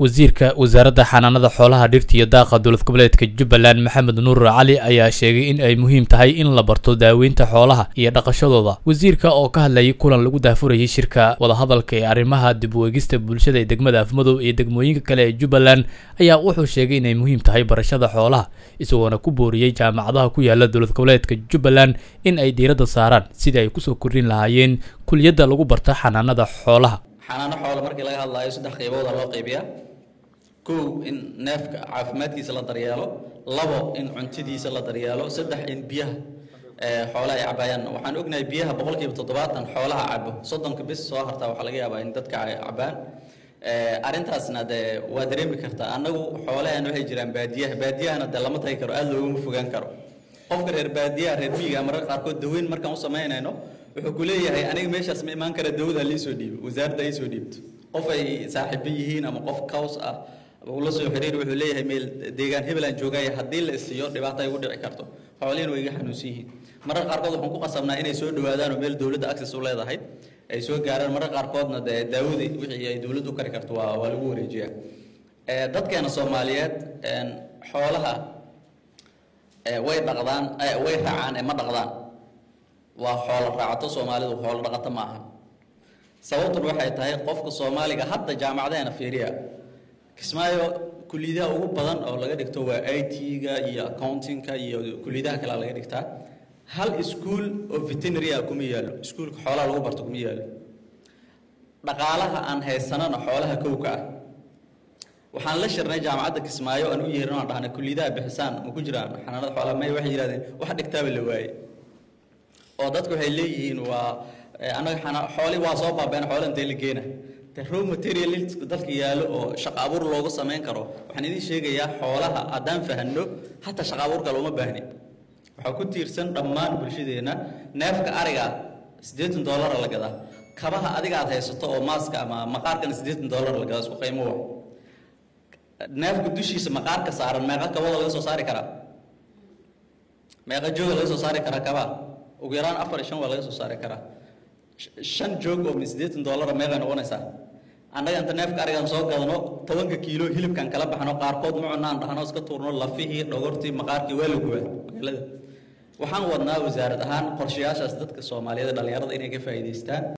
wasiirka wasaaradda xanaanada xoolaha dhirta iyo daaqa dowlad goboleedka jubbaland maxamed nuur cali ayaa sheegay in ay muhiim tahay in la barto daaweynta xoolaha iyo dhaqashadooda wasiirka oo ka hadlayay kulan lagu daafurayay shirka wadahadalka ee arrimaha dib u eegista bulshada ee degmada afmadow iyo degmooyinka kale ee jubbaland ayaa wuxuu sheegay inay muhiim tahay barashada xoolaha isagoona ku booriyey jaamacadaha ku yaala dowlad goboleedka jubbaland in ay diiradda saaraan sidii ay kusoo kordhin lahaayeen kuliyadda lagu barta xanaanada xoolaha xanaano xoolo markii laga hadlaayo saddex qaybooda loo qaybiyaa kow in neefka caafimaadkiisa la daryeelo labo in cuntadiisa la daryeelo saddex in biyaha xoolaha ay cabaayaan waxaan ognahay biyaha boqolkiiba toddobaatan xoolaha cabo soddonka bis soo hartaa waxaa laga yaabaa in dadka ay cabaan arrintaasna dee waa dareemi kartaa annagu xoolahan waxay jiraan baadiyaha baadiyahana dee lama tagi karo aada looguma fogaan karo qofka reer baadiyaha reer miyiga mararka qaarkood daweyn markaan u samaynayno wuxuu ku leeyahay aniga meeshaas ma imaan kara dawada liisoo dhiibo wasaaradda ay soo dhiibto qof ay saaxiibo yihiin ama qof caws ah ula soo xiriir wuxuu leeyahay meel deegaan hebel aan joogaya haddii la isiiyo dhibaato ay ugu dhici karto xoolihiina way iga xanuunsan yihiin mararka qaarkood waxaan ku qasabnaa inay soo dhawaadaan oo meel dowladda access u leedahay ay soo gaaraan mararka qaarkoodna dee daawadii wixii ay dowladdu u kari karto waa waa lagu wareejiyaa dadkeena soomaaliyeed xoolaha way dhaqdaan way raacaan ee ma dhaqdaan waa xoolo raacato soomaalidu xoolo dhaqato ma aha sababtun waxay tahay qofka soomaaliga hadda jaamacadeena fiiriya kismaayo kuliyadaha ugu badan oo laga dhigto waa i t-ga iyo accountingka iyo kuliyadaha kale laga dhigtaa hal iskuol oo veterinary ah kuma yaalo iskuolka xoolaha lagu barto kuma yaalo dhaqaalaha aan haysanana xoolaha kowka ah waxaan la shirnay jaamacadda kismaayo aan u yeerin aan dhahnay kuliyadaha bixisaan ma ku jiraan xanaanada xoolaha may waxay yidhahdeen wax dhigtaaba la waaye oo dadku waxay leeyihiin waa annaga xooli waa soo baabeen xoolo intee la geena de raw material dalka yaalo oo shaqo abuur loogu samayn karo waxaan idiin sheegayaa xoolaha haddaan fahanno hataa shaqo abuur kale uma baahni waxaa ku tiirsan dhammaan bulshadeenna neefka ariga siddeetan dollara la gadaa kabaha adiga aad haysato oo maaska ama maqaarkana siddeetan dollar la gadaa isku qiimo wa neefka dushiisa maqaarka saaran meeqa kabada laga soo saari karaa meeqa jooga laga soo saari karaa kabaha ugu yaraan afar iyo shan waa laga soo saari karaa shan joog oo min siddeetan dollara meeqay noqonaysaa annaga inta neefka arigan soo gadano tobanka kiilo hilibkan kala baxno qaarkood ma cunaan dhahno iska tuurno lafihii dhogortii maqaarkii waa la gubaa magaalada waxaan wadnaa wasaarad ahaan qorshayaashaas dadka soomaaliyeed dhalinyarada inay ka faa'iidaystaan